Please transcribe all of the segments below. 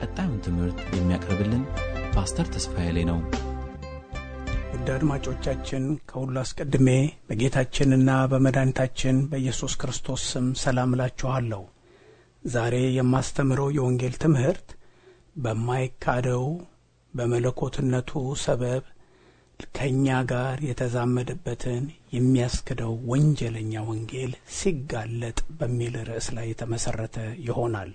ቀጣዩን ትምህርት የሚያቀርብልን ፓስተር ተስፋዬ ላይ ነው። ውድ አድማጮቻችን ከሁሉ አስቀድሜ በጌታችንና በመድኃኒታችን በኢየሱስ ክርስቶስ ስም ሰላም እላችኋለሁ። ዛሬ የማስተምረው የወንጌል ትምህርት በማይካደው በመለኮትነቱ ሰበብ ከእኛ ጋር የተዛመደበትን የሚያስክደው ወንጀለኛ ወንጌል ሲጋለጥ በሚል ርዕስ ላይ የተመሠረተ ይሆናል።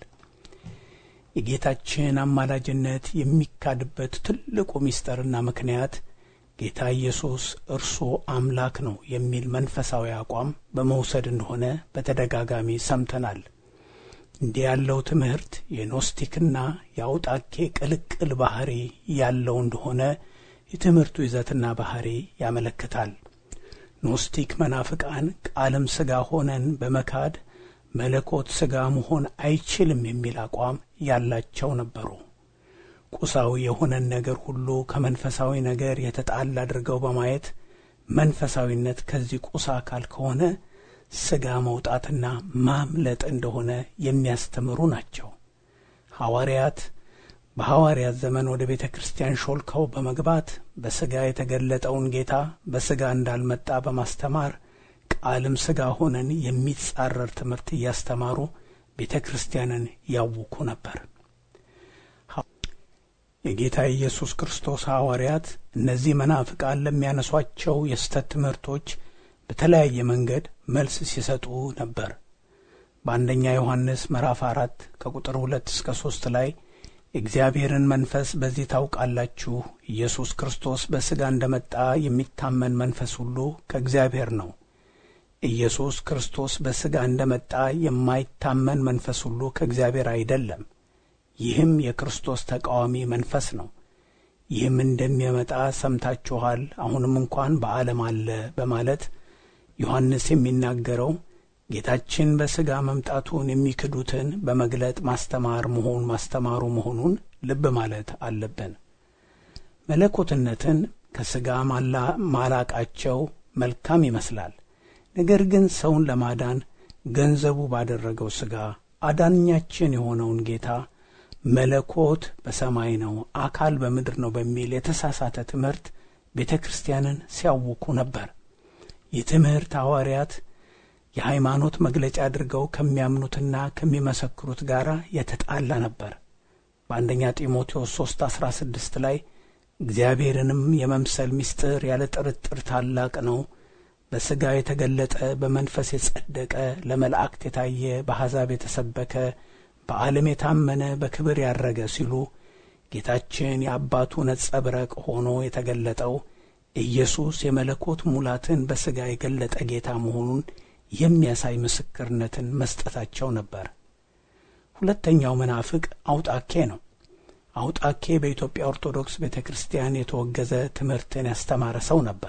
የጌታችን አማላጅነት የሚካድበት ትልቁ ምስጢርና ምክንያት ጌታ ኢየሱስ እርሱ አምላክ ነው የሚል መንፈሳዊ አቋም በመውሰድ እንደሆነ በተደጋጋሚ ሰምተናል። እንዲህ ያለው ትምህርት የኖስቲክና የአውጣኬ ቅልቅል ባህሪ ያለው እንደሆነ የትምህርቱ ይዘትና ባህሪ ያመለክታል። ኖስቲክ መናፍቃን ቃልም ሥጋ ሆነን በመካድ መለኮት ሥጋ መሆን አይችልም የሚል አቋም ያላቸው ነበሩ። ቁሳዊ የሆነን ነገር ሁሉ ከመንፈሳዊ ነገር የተጣላ አድርገው በማየት መንፈሳዊነት ከዚህ ቁሳ አካል ከሆነ ሥጋ መውጣትና ማምለጥ እንደሆነ የሚያስተምሩ ናቸው። ሐዋርያት በሐዋርያት ዘመን ወደ ቤተ ክርስቲያን ሾልከው በመግባት በሥጋ የተገለጠውን ጌታ በሥጋ እንዳልመጣ በማስተማር ቃልም ሥጋ ሆነን የሚጻረር ትምህርት እያስተማሩ ቤተ ክርስቲያንን ያውኩ ነበር። የጌታ ኢየሱስ ክርስቶስ ሐዋርያት እነዚህ መናፍቃን ለሚያነሷቸው የስተት ትምህርቶች በተለያየ መንገድ መልስ ሲሰጡ ነበር። በአንደኛ ዮሐንስ ምዕራፍ አራት ከቁጥር ሁለት እስከ ሦስት ላይ የእግዚአብሔርን መንፈስ በዚህ ታውቃላችሁ፣ ኢየሱስ ክርስቶስ በሥጋ እንደ መጣ የሚታመን መንፈስ ሁሉ ከእግዚአብሔር ነው። ኢየሱስ ክርስቶስ በሥጋ እንደ መጣ የማይታመን መንፈስ ሁሉ ከእግዚአብሔር አይደለም። ይህም የክርስቶስ ተቃዋሚ መንፈስ ነው። ይህም እንደሚመጣ ሰምታችኋል፣ አሁንም እንኳን በዓለም አለ በማለት ዮሐንስ የሚናገረው ጌታችን በሥጋ መምጣቱን የሚክዱትን በመግለጥ ማስተማር መሆን ማስተማሩ መሆኑን ልብ ማለት አለብን። መለኮትነትን ከሥጋ ማላቃቸው መልካም ይመስላል። ነገር ግን ሰውን ለማዳን ገንዘቡ ባደረገው ሥጋ አዳኛችን የሆነውን ጌታ መለኮት በሰማይ ነው፣ አካል በምድር ነው በሚል የተሳሳተ ትምህርት ቤተ ክርስቲያንን ሲያውኩ ነበር። ይህ ትምህርት ሐዋርያት የሃይማኖት መግለጫ አድርገው ከሚያምኑትና ከሚመሰክሩት ጋር የተጣላ ነበር። በአንደኛ ጢሞቴዎስ ሦስት አሥራ ስድስት ላይ እግዚአብሔርንም የመምሰል ምስጢር ያለ ጥርጥር ታላቅ ነው፣ በሥጋ የተገለጠ በመንፈስ የጸደቀ ለመላእክት የታየ በአሕዛብ የተሰበከ በዓለም የታመነ በክብር ያረገ ሲሉ ጌታችን የአባቱ ነጸብረቅ ሆኖ የተገለጠው ኢየሱስ የመለኮት ሙላትን በሥጋ የገለጠ ጌታ መሆኑን የሚያሳይ ምስክርነትን መስጠታቸው ነበር። ሁለተኛው መናፍቅ አውጣኬ ነው። አውጣኬ በኢትዮጵያ ኦርቶዶክስ ቤተ ክርስቲያን የተወገዘ ትምህርትን ያስተማረ ሰው ነበር።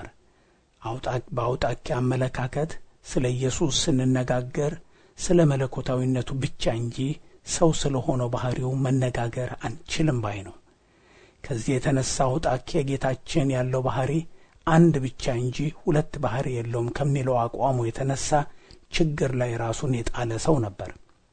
በአውጣኬ አመለካከት ስለ ኢየሱስ ስንነጋገር ስለ መለኮታዊነቱ ብቻ እንጂ ሰው ስለ ሆነው ባሕሪው መነጋገር አንችልም ባይ ነው። ከዚህ የተነሳ አውጣኬ ጌታችን ያለው ባሕሪ አንድ ብቻ እንጂ ሁለት ባሕሪ የለውም ከሚለው አቋሙ የተነሳ ችግር ላይ ራሱን የጣለ ሰው ነበር።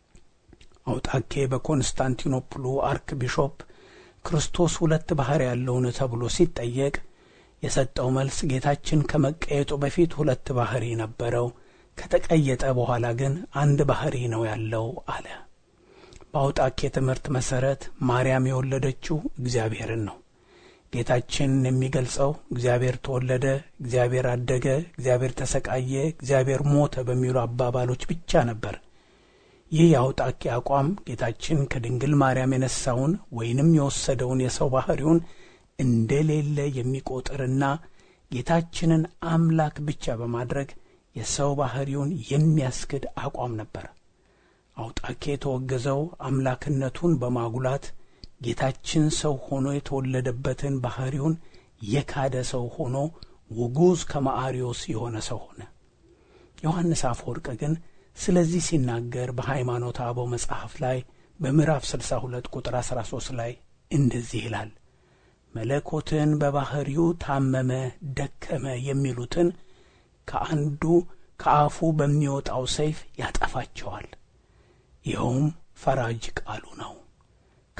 አውጣኬ በኮንስታንቲኖፕሉ አርክ ቢሾፕ ክርስቶስ ሁለት ባሕሪ ያለውን ተብሎ ሲጠየቅ የሰጠው መልስ ጌታችን ከመቀየጡ በፊት ሁለት ባሕሪ ነበረው፣ ከተቀየጠ በኋላ ግን አንድ ባሕሪ ነው ያለው አለ። በአውጣኬ ትምህርት መሠረት ማርያም የወለደችው እግዚአብሔርን ነው። ጌታችን የሚገልጸው እግዚአብሔር ተወለደ፣ እግዚአብሔር አደገ፣ እግዚአብሔር ተሰቃየ፣ እግዚአብሔር ሞተ በሚሉ አባባሎች ብቻ ነበር። ይህ የአውጣኬ አቋም ጌታችን ከድንግል ማርያም የነሳውን ወይንም የወሰደውን የሰው ባሕሪውን እንደሌለ የሚቆጥርና ጌታችንን አምላክ ብቻ በማድረግ የሰው ባሕሪውን የሚያስክድ አቋም ነበር። አውጣኬ የተወገዘው አምላክነቱን በማጉላት ጌታችን ሰው ሆኖ የተወለደበትን ባሕሪውን የካደ ሰው ሆኖ ውጉዝ ከማአሪዮስ የሆነ ሰው ሆነ። ዮሐንስ አፈወርቅ ግን ስለዚህ ሲናገር በሃይማኖተ አበው መጽሐፍ ላይ በምዕራፍ 62 ቁጥር 13 ላይ እንደዚህ ይላል። መለኮትን በባሕሪው ታመመ፣ ደከመ የሚሉትን ከአንዱ ከአፉ በሚወጣው ሰይፍ ያጠፋቸዋል። ይኸውም ፈራጅ ቃሉ ነው።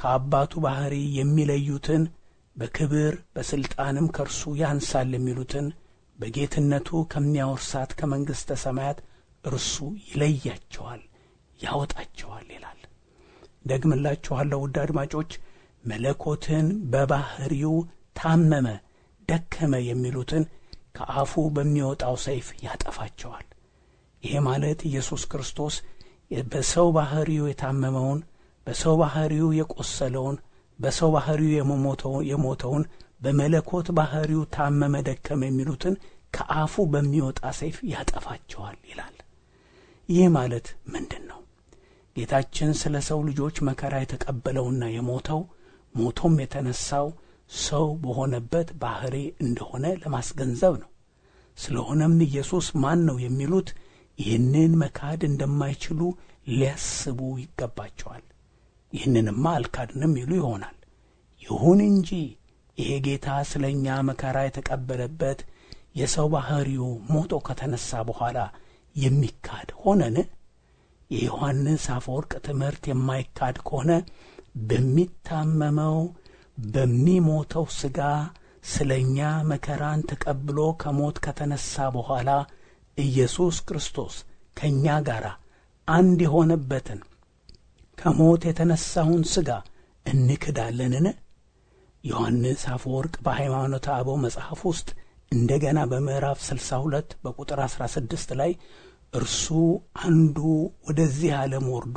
ከአባቱ ባሕሪ የሚለዩትን በክብር በሥልጣንም ከእርሱ ያንሳል የሚሉትን በጌትነቱ ከሚያወርሳት ከመንግሥተ ሰማያት እርሱ ይለያቸዋል፣ ያወጣቸዋል ይላል። ደግምላችኋለሁ ውድ አድማጮች፣ መለኮትን በባሕሪው ታመመ፣ ደከመ የሚሉትን ከአፉ በሚወጣው ሰይፍ ያጠፋቸዋል። ይሄ ማለት ኢየሱስ ክርስቶስ በሰው ባሕሪው የታመመውን በሰው ባሕሪው የቆሰለውን በሰው ባሕሪው የሞተውን በመለኮት ባሕሪው ታመመ ደከመ የሚሉትን ከአፉ በሚወጣ ሰይፍ ያጠፋቸዋል ይላል። ይህ ማለት ምንድን ነው? ጌታችን ስለ ሰው ልጆች መከራ የተቀበለውና የሞተው ሞቶም የተነሳው ሰው በሆነበት ባሕሪ እንደሆነ ለማስገንዘብ ነው። ስለሆነም ኢየሱስ ማን ነው የሚሉት ይህንን መካድ እንደማይችሉ ሊያስቡ ይገባቸዋል። ይህንንማ አልካድንም ይሉ ይሆናል። ይሁን እንጂ ይሄ ጌታ ስለ እኛ መከራ የተቀበለበት የሰው ባሕሪው ሞቶ ከተነሣ በኋላ የሚካድ ሆነን? የዮሐንስ አፈወርቅ ትምህርት የማይካድ ከሆነ በሚታመመው በሚሞተው ሥጋ ስለ እኛ መከራን ተቀብሎ ከሞት ከተነሣ በኋላ ኢየሱስ ክርስቶስ ከእኛ ጋር አንድ የሆነበትን ከሞት የተነሣውን ሥጋ እንክዳለንን? ዮሐንስ አፈወርቅ በሃይማኖተ አበው መጽሐፍ ውስጥ እንደገና በምዕራፍ 62 በቁጥር 16 ላይ እርሱ አንዱ ወደዚህ ዓለም ወርዶ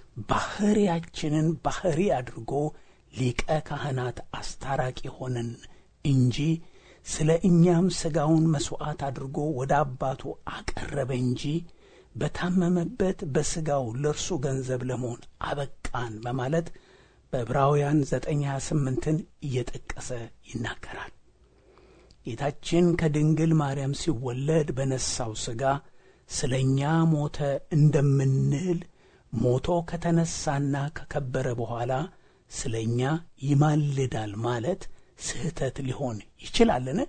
ባሕርያችንን ባሕሪ አድርጎ ሊቀ ካህናት አስታራቂ ሆነን እንጂ ስለ እኛም ሥጋውን መሥዋዕት አድርጎ ወደ አባቱ አቀረበ እንጂ በታመመበት በሥጋው ለእርሱ ገንዘብ ለመሆን አበቃን በማለት በዕብራውያን 928ን እየጠቀሰ ይናገራል። ጌታችን ከድንግል ማርያም ሲወለድ በነሣው ሥጋ ስለ እኛ ሞተ እንደምንል ሞቶ ከተነሣና ከከበረ በኋላ ስለ እኛ ይማልዳል ማለት ስህተት ሊሆን ይችላልን?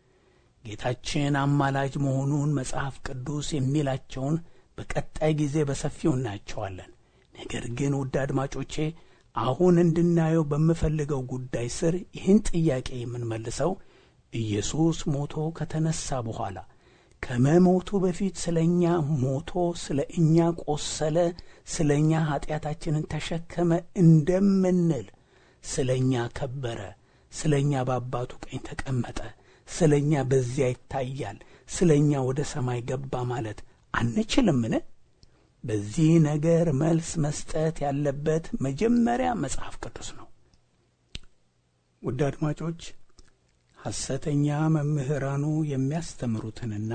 ጌታችን አማላጅ መሆኑን መጽሐፍ ቅዱስ የሚላቸውን በቀጣይ ጊዜ በሰፊው እናያቸዋለን። ነገር ግን ውድ አድማጮቼ አሁን እንድናየው በምፈልገው ጉዳይ ስር ይህን ጥያቄ የምንመልሰው ኢየሱስ ሞቶ ከተነሣ በኋላ ከመሞቱ በፊት ስለ እኛ ሞቶ ስለ እኛ ቆሰለ፣ ስለ እኛ ኀጢአታችንን ተሸከመ እንደምንል ስለ እኛ ከበረ፣ ስለ እኛ በአባቱ ቀኝ ተቀመጠ፣ ስለ እኛ በዚያ ይታያል፣ ስለ እኛ ወደ ሰማይ ገባ ማለት አንችልምን? በዚህ ነገር መልስ መስጠት ያለበት መጀመሪያ መጽሐፍ ቅዱስ ነው። ውድ አድማጮች ሐሰተኛ መምህራኑ የሚያስተምሩትንና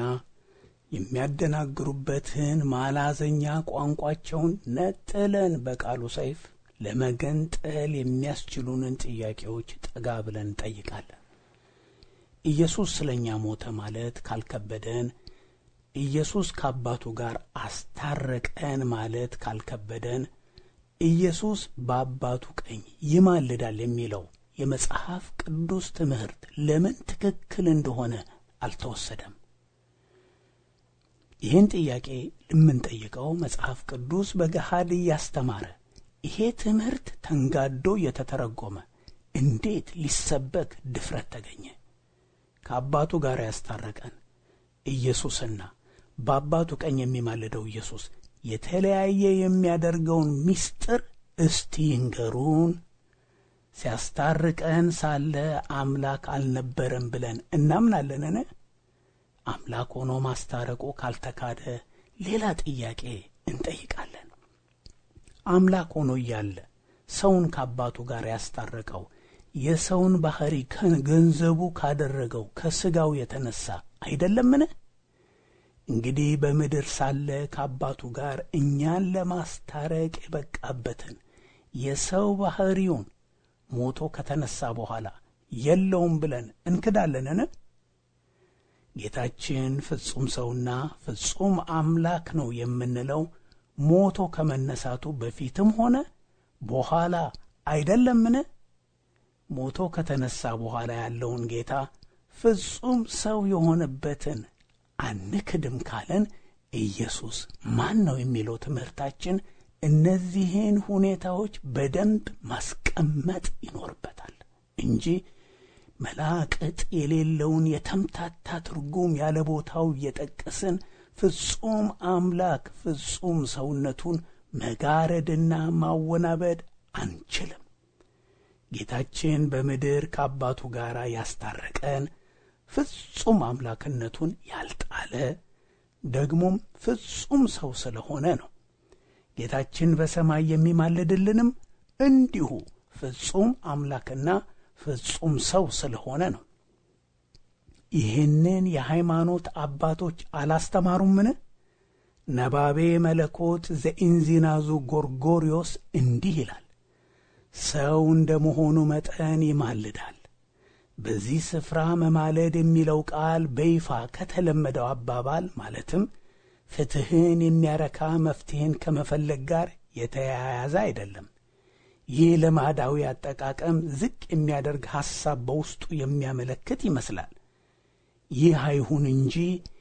የሚያደናግሩበትን ማላዘኛ ቋንቋቸውን ነጥለን በቃሉ ሰይፍ ለመገንጠል የሚያስችሉንን ጥያቄዎች ጠጋ ብለን እንጠይቃለን። ኢየሱስ ስለ እኛ ሞተ ማለት ካልከበደን፣ ኢየሱስ ከአባቱ ጋር አስታረቀን ማለት ካልከበደን፣ ኢየሱስ በአባቱ ቀኝ ይማልዳል የሚለው የመጽሐፍ ቅዱስ ትምህርት ለምን ትክክል እንደሆነ አልተወሰደም? ይህን ጥያቄ የምንጠይቀው መጽሐፍ ቅዱስ በገሃድ እያስተማረ ይሄ ትምህርት ተንጋዶ እየተተረጎመ እንዴት ሊሰበክ ድፍረት ተገኘ? ከአባቱ ጋር ያስታረቀን ኢየሱስና በአባቱ ቀኝ የሚማልደው ኢየሱስ የተለያየ የሚያደርገውን ምስጢር እስቲ ይንገሩን። ሲያስታርቀን ሳለ አምላክ አልነበረም ብለን እናምናለንን? አምላክ ሆኖ ማስታረቁ ካልተካደ ሌላ ጥያቄ እንጠይቃለን። አምላክ ሆኖ እያለ ሰውን ከአባቱ ጋር ያስታረቀው የሰውን ባሕሪ ከገንዘቡ ካደረገው ከሥጋው የተነሣ አይደለምን? እንግዲህ በምድር ሳለ ከአባቱ ጋር እኛን ለማስታረቅ የበቃበትን የሰው ባሕሪውን ሞቶ ከተነሣ በኋላ የለውም ብለን እንክዳለንን? ጌታችን ፍጹም ሰውና ፍጹም አምላክ ነው የምንለው ሞቶ ከመነሳቱ በፊትም ሆነ በኋላ አይደለምን? ሞቶ ከተነሣ በኋላ ያለውን ጌታ ፍጹም ሰው የሆነበትን አንክድም ካለን ኢየሱስ ማን ነው የሚለው ትምህርታችን እነዚህን ሁኔታዎች በደንብ ማስቀመጥ ይኖርበታል እንጂ መላቅጥ የሌለውን የተምታታ ትርጉም ያለ ቦታው እየጠቀስን ፍጹም አምላክ ፍጹም ሰውነቱን መጋረድና ማወናበድ አንችልም። ጌታችን በምድር ከአባቱ ጋር ያስታረቀን ፍጹም አምላክነቱን ያልጣለ ደግሞም ፍጹም ሰው ስለሆነ ነው። ጌታችን በሰማይ የሚማልድልንም እንዲሁ ፍጹም አምላክና ፍጹም ሰው ስለሆነ ነው። ይህንን የሃይማኖት አባቶች አላስተማሩምን? ነባቤ መለኮት ዘኢንዚናዙ ጎርጎሪዮስ እንዲህ ይላል፣ ሰው እንደ መሆኑ መጠን ይማልዳል። በዚህ ስፍራ መማለድ የሚለው ቃል በይፋ ከተለመደው አባባል ማለትም ፍትሕን የሚያረካ መፍትሔን ከመፈለግ ጋር የተያያዘ አይደለም። ይህ ልማዳዊ አጠቃቀም ዝቅ የሚያደርግ ሐሳብ በውስጡ የሚያመለክት ይመስላል። ይህ አይሁን እንጂ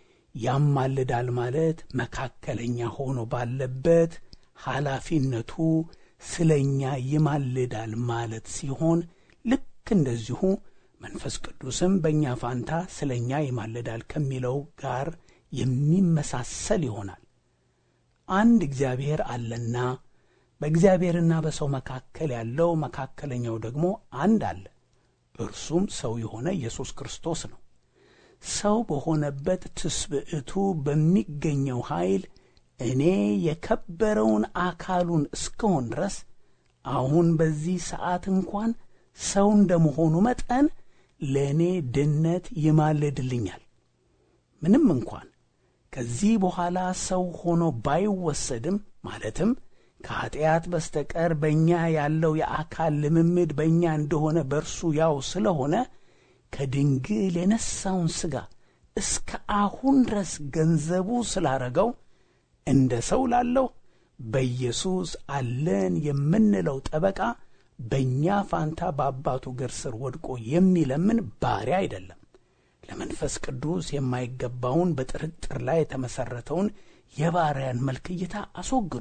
ያማልዳል ማለት መካከለኛ ሆኖ ባለበት ኃላፊነቱ ስለ እኛ ይማልዳል ማለት ሲሆን ልክ እንደዚሁ መንፈስ ቅዱስም በእኛ ፋንታ ስለ እኛ ይማልዳል ከሚለው ጋር የሚመሳሰል ይሆናል። አንድ እግዚአብሔር አለና በእግዚአብሔርና በሰው መካከል ያለው መካከለኛው ደግሞ አንድ አለ፣ እርሱም ሰው የሆነ ኢየሱስ ክርስቶስ ነው። ሰው በሆነበት ትስብዕቱ በሚገኘው ኃይል እኔ የከበረውን አካሉን እስከሆን ድረስ አሁን በዚህ ሰዓት እንኳን ሰው እንደመሆኑ መጠን ለእኔ ድነት ይማልድልኛል። ምንም እንኳን ከዚህ በኋላ ሰው ሆኖ ባይወሰድም ማለትም ከኀጢአት በስተቀር በእኛ ያለው የአካል ልምምድ በእኛ እንደሆነ በእርሱ ያው ስለሆነ ከድንግል የነሳውን ሥጋ እስከ አሁን ድረስ ገንዘቡ ስላረገው እንደ ሰው ላለው በኢየሱስ አለን የምንለው ጠበቃ በእኛ ፋንታ በአባቱ እግር ስር ወድቆ የሚለምን ባሪያ አይደለም። ለመንፈስ ቅዱስ የማይገባውን በጥርጥር ላይ የተመሠረተውን የባሪያን መልክ እይታ አስወግዱ።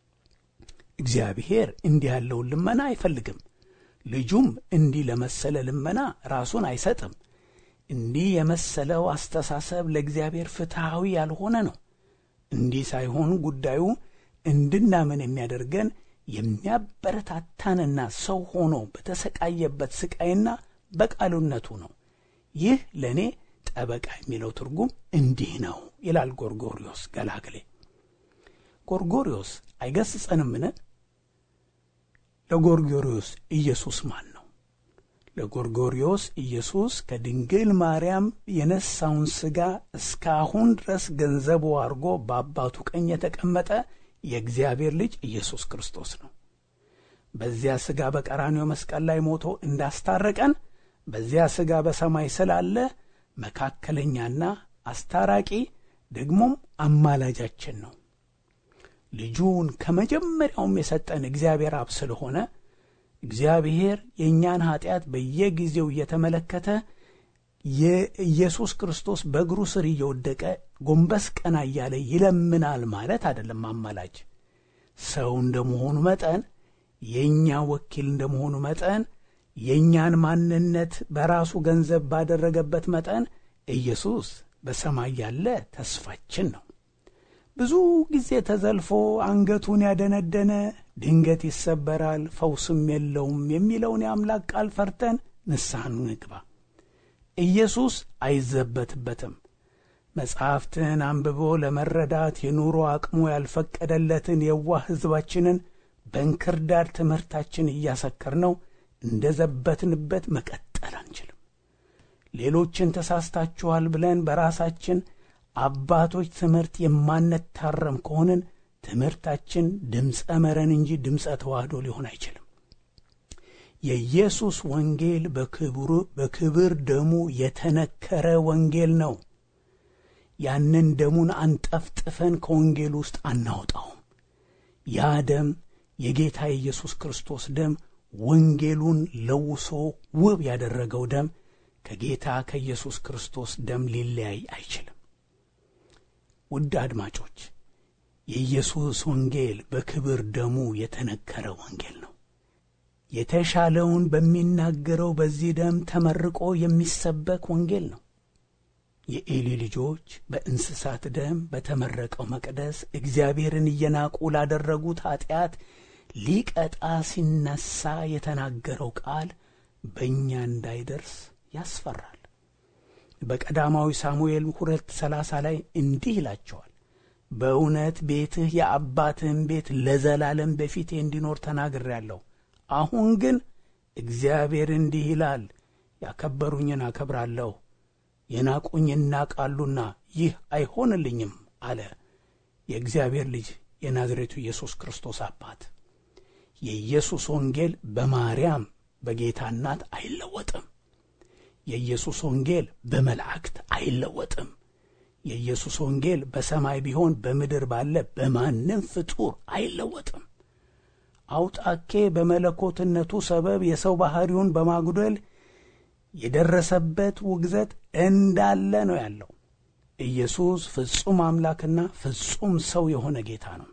እግዚአብሔር እንዲህ ያለውን ልመና አይፈልግም። ልጁም እንዲህ ለመሰለ ልመና ራሱን አይሰጥም። እንዲህ የመሰለው አስተሳሰብ ለእግዚአብሔር ፍትሐዊ ያልሆነ ነው። እንዲህ ሳይሆን ጉዳዩ እንድናምን የሚያደርገን የሚያበረታታንና ሰው ሆኖ በተሰቃየበት ስቃይና በቃሉነቱ ነው። ይህ ለእኔ ጠበቃ የሚለው ትርጉም እንዲህ ነው ይላል ጎርጎሪዮስ ገላግሌ። ጎርጎሪዮስ አይገስጸንምን? ለጎርጎሪዮስ ኢየሱስ ማን ነው? ለጎርጎሪዮስ ኢየሱስ ከድንግል ማርያም የነሳውን ሥጋ እስካሁን ድረስ ገንዘቡ አድርጎ በአባቱ ቀኝ የተቀመጠ የእግዚአብሔር ልጅ ኢየሱስ ክርስቶስ ነው። በዚያ ሥጋ በቀራንዮ መስቀል ላይ ሞቶ እንዳስታረቀን በዚያ ሥጋ በሰማይ ስላለ መካከለኛና አስታራቂ ደግሞም አማላጃችን ነው። ልጁን ከመጀመሪያውም የሰጠን እግዚአብሔር አብ ስለሆነ እግዚአብሔር የእኛን ኀጢአት በየጊዜው እየተመለከተ የኢየሱስ ክርስቶስ በእግሩ ስር እየወደቀ ጎንበስ ቀና እያለ ይለምናል ማለት አይደለም። አማላጅ ሰው እንደመሆኑ መጠን የእኛ ወኪል እንደመሆኑ መጠን የእኛን ማንነት በራሱ ገንዘብ ባደረገበት መጠን ኢየሱስ በሰማይ ያለ ተስፋችን ነው። ብዙ ጊዜ ተዘልፎ አንገቱን ያደነደነ ድንገት ይሰበራል፣ ፈውስም የለውም የሚለውን የአምላክ ቃል ፈርተን ንስሐን ንግባ። ኢየሱስ አይዘበትበትም። መጻሕፍትን አንብቦ ለመረዳት የኑሮ አቅሙ ያልፈቀደለትን የዋህ ሕዝባችንን በእንክርዳድ ትምህርታችን እያሰከርነው እንደ ዘበትንበት መቀጠል አንችልም። ሌሎችን ተሳስታችኋል ብለን በራሳችን አባቶች ትምህርት የማንታረም ከሆንን ትምህርታችን ድምፀ መረን እንጂ ድምፀ ተዋህዶ ሊሆን አይችልም። የኢየሱስ ወንጌል በክብር ደሙ የተነከረ ወንጌል ነው። ያንን ደሙን አንጠፍጥፈን ከወንጌል ውስጥ አናወጣውም። ያ ደም የጌታ የኢየሱስ ክርስቶስ ደም ወንጌሉን ለውሶ ውብ ያደረገው ደም ከጌታ ከኢየሱስ ክርስቶስ ደም ሊለያይ አይችልም። ውድ አድማጮች የኢየሱስ ወንጌል በክብር ደሙ የተነከረ ወንጌል ነው። የተሻለውን በሚናገረው በዚህ ደም ተመርቆ የሚሰበክ ወንጌል ነው። የኤሊ ልጆች በእንስሳት ደም በተመረቀው መቅደስ እግዚአብሔርን እየናቁ ላደረጉት ኀጢአት ሊቀጣ ሲነሣ የተናገረው ቃል በእኛ እንዳይደርስ ያስፈራል። በቀዳማዊ ሳሙኤል ሁለት ሰላሳ ላይ እንዲህ ይላቸዋል፣ በእውነት ቤትህ የአባትህን ቤት ለዘላለም በፊቴ እንዲኖር ተናግሬአለሁ። አሁን ግን እግዚአብሔር እንዲህ ይላል፣ ያከበሩኝን አከብራለሁ፣ የናቁኝ ይናቃሉና ይህ አይሆንልኝም አለ የእግዚአብሔር ልጅ የናዝሬቱ ኢየሱስ ክርስቶስ አባት። የኢየሱስ ወንጌል በማርያም በጌታ እናት አይለወጥም። የኢየሱስ ወንጌል በመላእክት አይለወጥም። የኢየሱስ ወንጌል በሰማይ ቢሆን በምድር ባለ በማንም ፍጡር አይለወጥም። አውጣኬ በመለኮትነቱ ሰበብ የሰው ባሕሪውን በማጉደል የደረሰበት ውግዘት እንዳለ ነው ያለው። ኢየሱስ ፍጹም አምላክና ፍጹም ሰው የሆነ ጌታ ነው።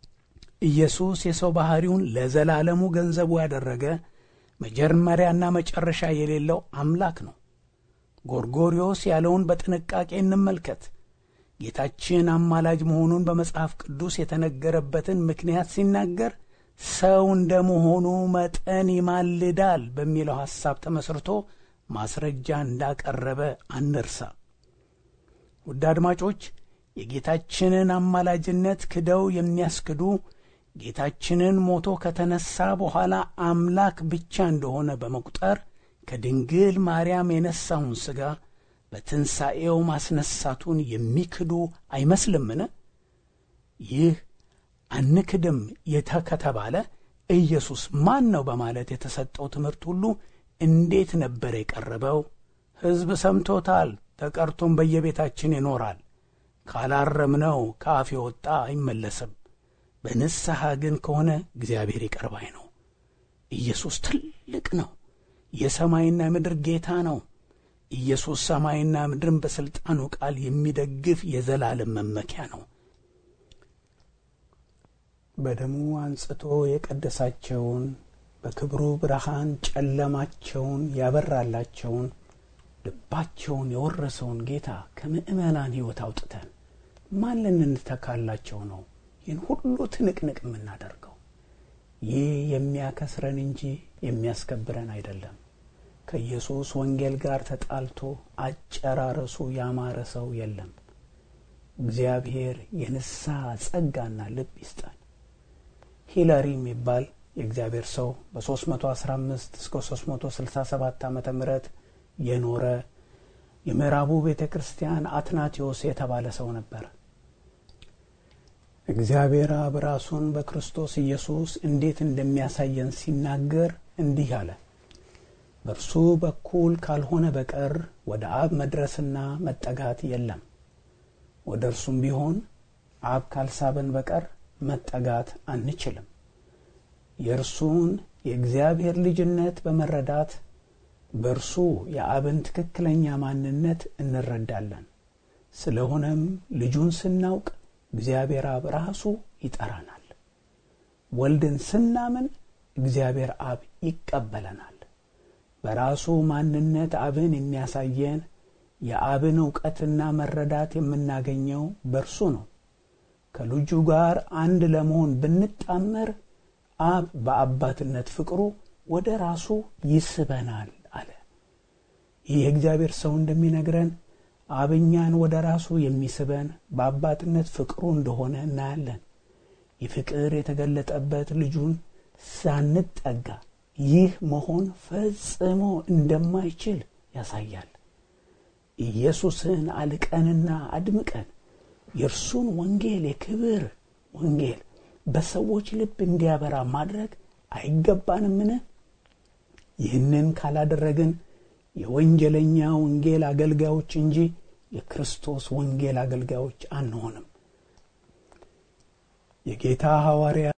ኢየሱስ የሰው ባሕሪውን ለዘላለሙ ገንዘቡ ያደረገ መጀመሪያና መጨረሻ የሌለው አምላክ ነው። ጎርጎሪዮስ ያለውን በጥንቃቄ እንመልከት። ጌታችን አማላጅ መሆኑን በመጽሐፍ ቅዱስ የተነገረበትን ምክንያት ሲናገር ሰው እንደ መሆኑ መጠን ይማልዳል በሚለው ሐሳብ ተመስርቶ ማስረጃ እንዳቀረበ አንርሳ። ውድ አድማጮች የጌታችንን አማላጅነት ክደው የሚያስክዱ ጌታችንን ሞቶ ከተነሳ በኋላ አምላክ ብቻ እንደሆነ በመቁጠር ከድንግል ማርያም የነሳውን ሥጋ በትንሣኤው ማስነሳቱን የሚክዱ አይመስልምን? ይህ አንክድም የተ ከተባለ ኢየሱስ ማን ነው በማለት የተሰጠው ትምህርት ሁሉ እንዴት ነበር የቀረበው? ሕዝብ ሰምቶታል፣ ተቀርቶም በየቤታችን ይኖራል። ካላረምነው ከአፍ የወጣ አይመለስም። በንስሐ ግን ከሆነ እግዚአብሔር ይቅር ባይ ነው። ኢየሱስ ትልቅ ነው። የሰማይና ምድር ጌታ ነው። ኢየሱስ ሰማይና ምድርን በሥልጣኑ ቃል የሚደግፍ የዘላለም መመኪያ ነው። በደሙ አንጽቶ የቀደሳቸውን በክብሩ ብርሃን ጨለማቸውን ያበራላቸውን ልባቸውን የወረሰውን ጌታ ከምዕመናን ሕይወት አውጥተን ማን ልንተካላቸው ነው ይህን ሁሉ ትንቅንቅ የምናደርገው? ይህ የሚያከስረን እንጂ የሚያስከብረን አይደለም። ከኢየሱስ ወንጌል ጋር ተጣልቶ አጨራረሱ ያማረ ሰው የለም። እግዚአብሔር የንስሐ ጸጋና ልብ ይስጠን። ሂለሪ የሚባል የእግዚአብሔር ሰው በ315 እስከ 367 ዓ ም የኖረ የምዕራቡ ቤተ ክርስቲያን አትናቴዎስ የተባለ ሰው ነበር። እግዚአብሔር አብ ራሱን በክርስቶስ ኢየሱስ እንዴት እንደሚያሳየን ሲናገር እንዲህ አለ። በእርሱ በኩል ካልሆነ በቀር ወደ አብ መድረስና መጠጋት የለም። ወደ እርሱም ቢሆን አብ ካልሳበን በቀር መጠጋት አንችልም። የእርሱን የእግዚአብሔር ልጅነት በመረዳት በእርሱ የአብን ትክክለኛ ማንነት እንረዳለን። ስለሆነም ልጁን ስናውቅ እግዚአብሔር አብ ራሱ ይጠራናል። ወልድን ስናምን እግዚአብሔር አብ ይቀበለናል። በራሱ ማንነት አብን የሚያሳየን የአብን እውቀትና መረዳት የምናገኘው በእርሱ ነው። ከልጁ ጋር አንድ ለመሆን ብንጣመር አብ በአባትነት ፍቅሩ ወደ ራሱ ይስበናል አለ። ይህ የእግዚአብሔር ሰው እንደሚነግረን አብ እኛን ወደ ራሱ የሚስበን በአባትነት ፍቅሩ እንደሆነ እናያለን። ይህ ፍቅር የተገለጠበት ልጁን ሳንጠጋ ይህ መሆን ፈጽሞ እንደማይችል ያሳያል። ኢየሱስን አልቀንና አድምቀን የእርሱን ወንጌል የክብር ወንጌል በሰዎች ልብ እንዲያበራ ማድረግ አይገባንምን? ይህንን ካላደረግን የወንጀለኛ ወንጌል አገልጋዮች እንጂ የክርስቶስ ወንጌል አገልጋዮች አንሆንም። የጌታ ሐዋርያ